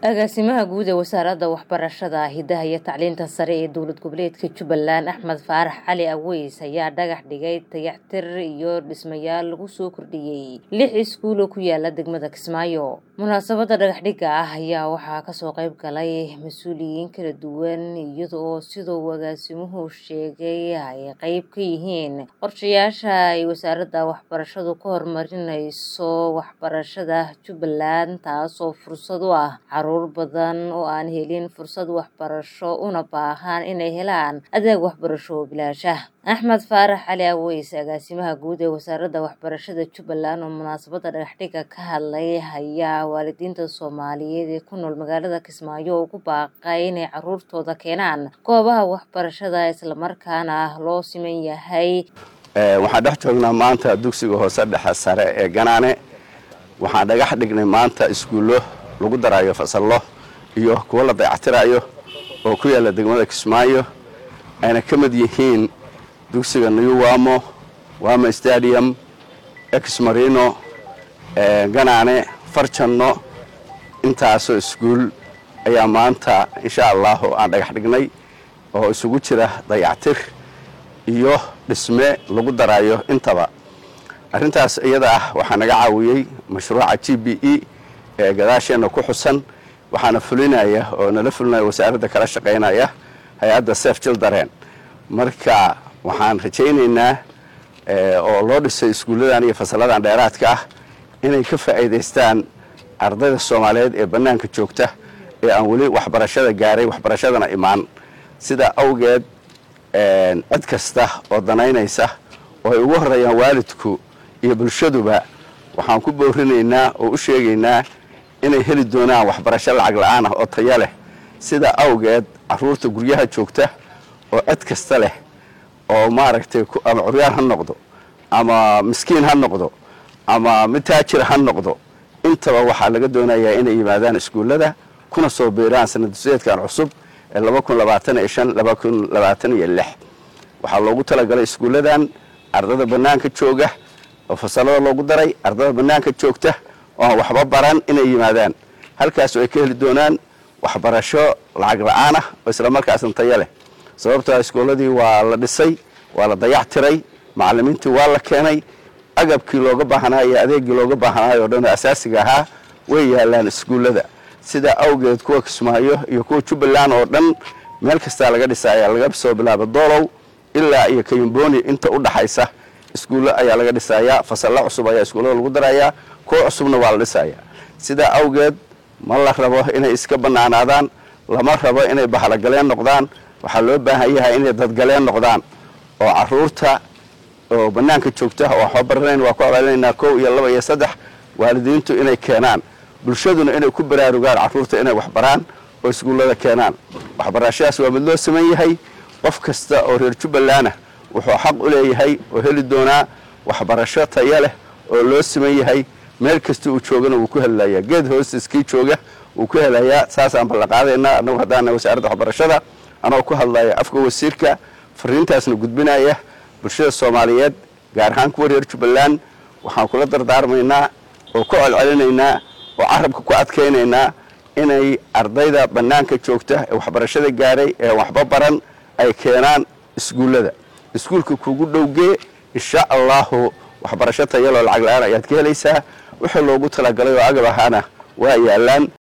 agaasimaha guud ee wasaaradda waxbarashada hidaha iyo tacliinta sare ee dowlad goboleedka jubbaland axmed faarax cali aweys ayaa dhagax dhigay dayactir iyo dhismayaal lagu soo kordhiyey lix iskuul oo ku yaala degmada kismaayo munaasabadda dhagaxdhigga ah ayaa waxaa kasoo qayb galay mas-uuliyiin kala duwan iyada oo sidoo uu agaasimuhu sheegay ay qeyb ka yihiin qorshayaasha ay wasaaradda waxbarashadu ka horumarinayso waxbarashada jubbaland taasoo fursad u ah caruur badan oo aan helin fursad waxbarasho una baahan inay helaan adeeg waxbarasho oo bilaasha axmed faarax cali aweys agaasimaha guud ee wasaaradda waxbarashada jubbaland oo munaasabadda dhagaxdhigga ka hadlay ayaa waalidiinta soomaaliyeed ee ku nool magaalada kismaayo ugu baaqay inay caruurtooda keenaan goobaha waxbarashada islamarkaana loo siman yahay waxaan dhex joognaa maanta dugsiga hoose dhexe sare ee ganaane waxaan dhagax dhignay maanta iskuullo lagu daraayo fasallo iyo kuwo la dayactirayo oo ku yaalla degmada kismaayo ayna ka mid yihiin dugsiga new wamo wamo stadium exmarino ganaane farjanno intaasoo iskuul ayaa maanta insha allahu aan dhagax dhignay oo isugu jira dayactir iyo dhisme lagu daraayo intaba arrintaas iyada ah waxaa naga caawiyey mashruuca g b e ee gadaasheenna ku xusan waxaana fulinaya oo nala fulinaya wasaaradda kala shaqaynaya hay-adda sef jildareen marka waxaan rajaynaynaa oo loo dhisay iskuulladan iyo fasalladan dheeraadka ah inay ka faa'iidaystaan ardayda soomaaliyeed ee bannaanka joogta ee aan weli waxbarashada gaaray waxbarashadana imaan sidaa awgeed cid kasta oo danaynaysa oo ay ugu horreeyaan waalidku iyo bulshaduba waxaan ku boorinaynaa oo u sheegaynaa inay heli doonaan waxbarasho lacag la'aan ah oo taya leh sidaa awgeed carruurta guryaha joogta oo cid kasta leh oo maaragtay ama curyaan ha noqdo ama miskiin ha noqdo ama mid taajir ha noqdo intaba waxaa laga doonayaa inay yimaadaan iskuullada kuna soo biiraan sanadduseedkan cusub ee waxaa loogu talagalay iskuulladan ardada bannaanka jooga oo fasallada loogu daray ardada bannaanka joogta oo aan waxba baran inay yimaadaan halkaas oo ay ka heli doonaan waxbarasho lacag la-aan ah oo islamarkaasna tayo leh sababtoo iskuulladii waa la dhisay waa la dayac tiray macallimiintii waa la keenay agabkii looga baahnaa iyo adeegii looga baahnaayo o dhan oo asaasiga ahaa way yaalaan iskuullada sidaa awgeed kuwa kismaayo iyo kuwa jubbaland oo dhan meel kastaa laga dhisaya laga soo bilaabo doolow ilaa iyo kayumboni inta u dhaxaysa iskuullo ayaa laga dhisayaa fasallo cusub ayaa iskuullada lagu darayaa kuwa cusubna waa la dhisayaa sidaa awgeed ma la rabo inay iska bannaanaadaan lama rabo inay bahalagaleen noqdaan waxaa loo baahan yahay inay dadgaleen noqdaan oo caruurta oo bannaanka joogta oo waxba baranayn waa ku abaalinaynaa kow iyo laba iyo saddex waalidiintu inay keenaan bulshaduna inay ku baraarugaan carruurta inay waxbaraan oo iskuullada keenaan waxbarashadaas waa mid loo saman yahay qof kasta oo reer jubbalandna wuxuu xaq u leeyahay oo heli doonaa waxbarasho taya leh oo loo siman yahay meel kasta uu joogana wuu ku helayaa geed hoostiskii jooga wuu ku helayaa saasaan ballanqaadaynaa annagu haddaana wasaaradda waxbarashada anoo ku hadlaya afka wasiirka fariintaasna gudbinaya bulshada soomaaliyeed gaar ahaan kuwa reer jubbaland waxaan kula dardaarmaynaa oo ku celcelinaynaa oo carabka ku adkaynaynaa inay ardayda bannaanka joogta ee waxbarashada gaaray ee waxba baran ay keenaan iskuullada iskuulka kugu dhowgee insha allahu waxbarasho tayaloo lacag la-aan ayaad ka helaysaa wixii loogu talagalay oo agab ahaana waa yaalaan